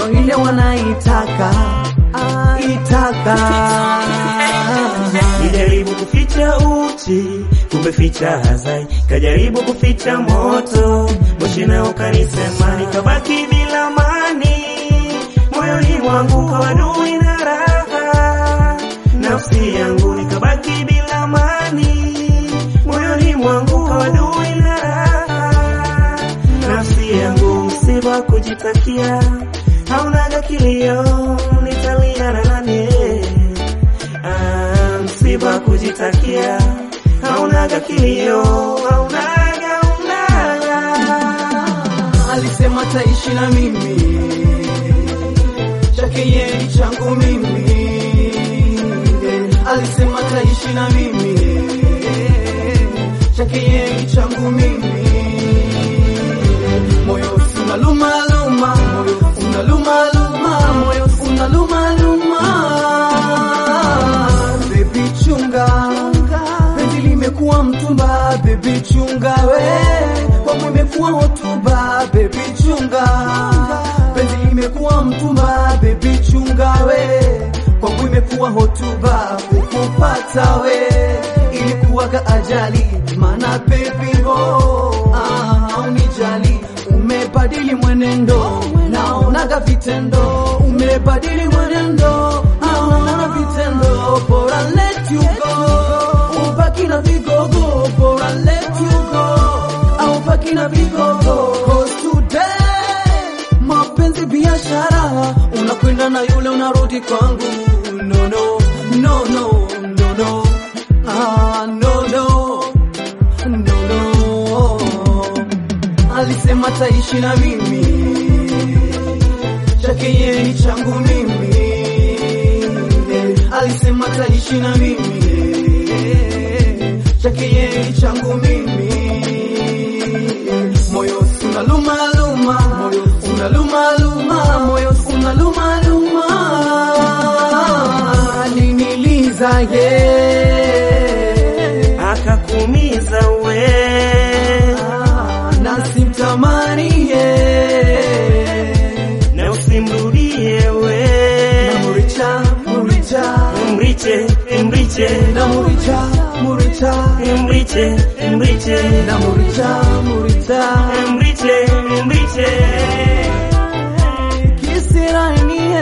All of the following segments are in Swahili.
ndo ile wanaitaka itaka Nijaribu kuficha uchi, kumbe ficha hazai. Kajaribu kuficha moto, moshi nao kanisema, nikabaki bila amani. Moyoni mwangu kawadui na raha, nafsi yangu nikabaki bila amani. Moyoni mwangu kawadui na raha, nafsi yangu msiba kujitakia, haunaga kilio, nitalia na nani? Ah, msiba kujitakia, haunaga kilio, haunaga unaga. alisema taishi na mimi chake yeye ni changu mimi alisema taishi na mimi chake yeye ni changu mimi moyo unaluma luma moyo unaluma luma moyo unaluma luma baby chunga penzi limekuwa mtumba baby chunga we kwangu imekuwa hotuba baby chunga penzi limekuwa mtumba baby chunga we kwangu imekuwa hotuba kukupata we ilikuwaga ajali mana baby ho ah, haunijali umebadili mwenendo naonaga vitendo umebadili mwenendo naonaga vitendo bora let you go ubaki na vigogo bora let you go au baki na vigogo cause today mapenzi biashara unakwenda na yule unarudi kwangu no no no no no no ah no no no no alisema taishi na mimi chake yeye ni changu mimi alisema taishi na mimi chake yeye ni changu mimi moyo unaluma luma moyo unaluma luma moyo unaluma luma aliniliza ye akakuumiza we na simtamani ye na usimrudie we na muricha muricha mriche mriche na muricha muricha mriche mriche na muricha muricha mriche mriche kisirainie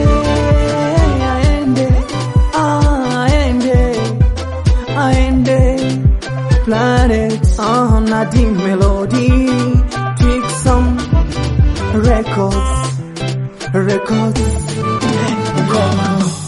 aende aende aende planet uh, Nadi Melody Twixom Records Records